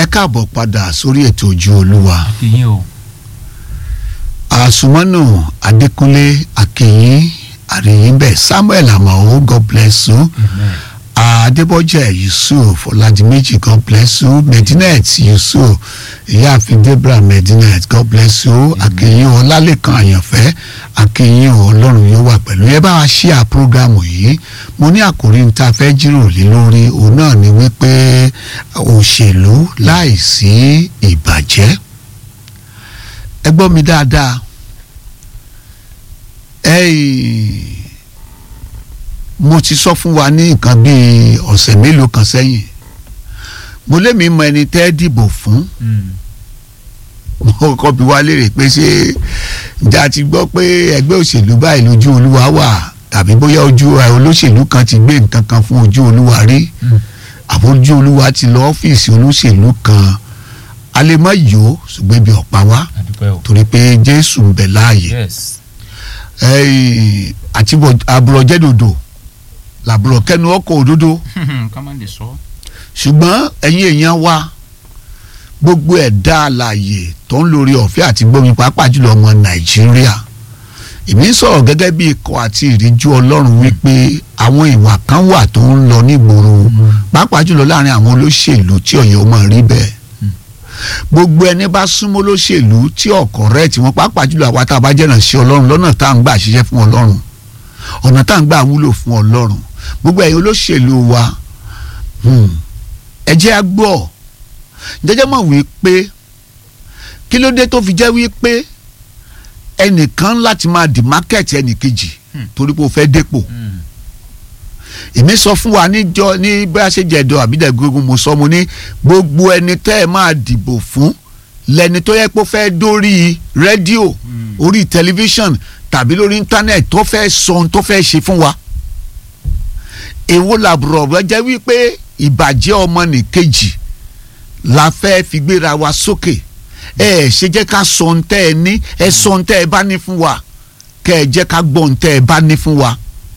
káàbọ̀ padà sórí ètò ojú olúwa ìyẹn o àsùnmọ́nù adékúnlé akínyìn àríyìnbẹ̀ samuel amao god bless you amen adébọ́jẹ́ yusuf ọ̀làdìmẹ́jì god bless you medinet yusuf ìyáàfin debra medinet god bless you akínyìn ọlálẹ́kan àyànfẹ́ akínyìn ọlọ́run yóò wà pẹ̀lú ẹ bá wa ṣí à prógámù yìí mo ní àkòrí ní ta fẹ́ jíròrò lé lórí òun náà ni wípé òṣèlú láìsí ìbàjẹ́ ẹ gbọ́ mi dáadáa ẹ̀yìn mo ti sọ fún wa ní nǹkan bíi ọ̀sẹ̀ mélòó kan sẹ́yìn mo lémi mọ ẹni tẹ́ dìbò fún mo kọ́ bí wá léèrè pé ṣé ìjà ti gbọ́ pé ẹgbẹ́ òṣèlú báyìí lójú olúwa wà tàbí bóyá ojú ẹ, olóṣèlú kan ti gbé nǹkan kan fún ojú olúwa rí àbó ojú olúwa ti lọ ọ́fíìsì olóṣèlú kan a lè má yó ṣùgbọ́n ibi ọ̀pá wá àdúpẹ́ o torí pé jésù ń bẹ láàyè yes ẹ̀yìn àti àbúrọ̀jẹ́dòdò làbúrọ̀ kẹnu ọkọ̀ òdodo ká má lè sọ ṣùgbọ́n ẹ̀yin èèyàn wa gbogbo ẹ̀dá àlàyé tó ń lórí ọ̀fẹ́ àti gbómi pàápàá jùlọ ọmọ nàìjíríà èmi ń sọ̀rọ̀ gẹ́gẹ́ bí ikọ̀ àti ìríjú ọlọ́run wípé àwọn ìwà kan wà tó ń lọ nígboro pàápàá jùlọ láàrin àwọn olóṣèlú tí ọ̀yọ́ máa rí bẹ́ẹ̀ gbogbo ẹni bá súnmọ́ olóṣèlú tí ọkọ̀ rẹ̀ tí wọ́n pàápàá jùlọ àwa tá a bá jẹ́nà sí ọlọ́run lọ́nà tá à ń gbà ṣiṣẹ́ fún ọlọ́run ọ̀nà tá à ń gbà wúlò fún ọlọ́run gbogbo ẹ̀yin olóṣèlú wa hmm, ẹ jẹ́ á gbọ́ jẹ́jẹ́ mọ̀ wípé kí ló dé tó fi jẹ́ wípé ẹnìkan láti máa dì mákẹ́ẹ̀tì ẹnìkejì Hmm. torí pé o fẹ́ dépò èmi sọ fún wa níjọ ní bí a ṣe jẹ̀dọ̀ àbídẹ́gbẹ́gun mo sọ mo ní gbogbo ẹni tẹ́ ẹ máa dìbò fún lẹni tó yẹ pé ó fẹ́ dórí rédíò orí tẹlifíṣàn tàbí lórí íńtánẹ̀tì tó fẹ́ sọ ohun tó fẹ́ ṣe fún wa èwo làbùrọ̀ bá jẹ́ wípé ìbàjẹ́ ọmọnìkejì la fẹ́ fi gbéra wa sókè ẹ ẹ ṣe jẹ́ ká sọ ohun tẹ́ ẹ ní ẹ sọ ohun tẹ́ ẹ bá ní fún wa kẹ́ ẹ jẹ́ ká gbọ́ ohun tẹ́ ẹ bá ní fún wa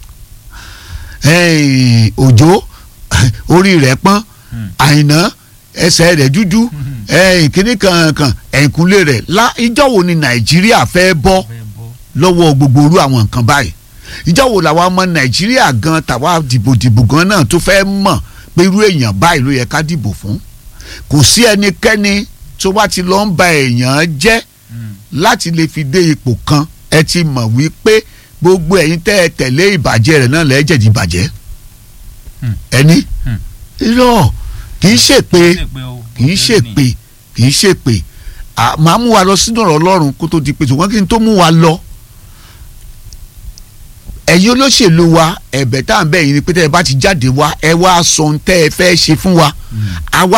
ẹ̀ẹ́n, òjò orí rẹ̀ pọ́n àìná ẹsẹ̀ rẹ̀ dúdú ẹ̀ẹ́n, kíní kankan ẹ̀ǹkúnlé rẹ̀ lá ìjọ́ wo ni nàìjíríà fẹ́ bọ́ fẹ́ bọ́ lọ́wọ́ gbogbo irú àwọn nǹkan báyìí ìjọ́ wo làwọn ọmọ nàìjíríà gan tàwa dìbòdìbò gan náà tó fẹ́ mọ̀ pé irú èèyàn báyìí ló yẹ ká dìbò fún kò sí ẹnikẹ́ni tó bá ti lọ ń ba èèyàn jẹ́ láti lè fi dé ipò kan ẹ ti mọ̀ wípé gbogbo ẹ̀yin tẹ́ ẹ tẹ̀lé ìbàjẹ́ rẹ̀ náà lẹ́jẹ̀dì ìbàjẹ́ Hmm. ẹni Hmm. irọ́ kì í ṣèpè ṣèpè o kì í ṣèpè kì í ṣèpè À, màá mú wa lọ sínú ọ̀rọ̀ ọlọ́run kó tó di pé ṣùgbọ́n kí n tó mú wa lọ ẹ̀yin olóṣèlú wa ẹ̀bẹ̀ tá à ń bẹ̀ yín ni pé tẹ́ ẹ bá ti jáde wá ẹ wá sọ ohun tẹ́ ẹ fẹ́ ṣe fún wa àwa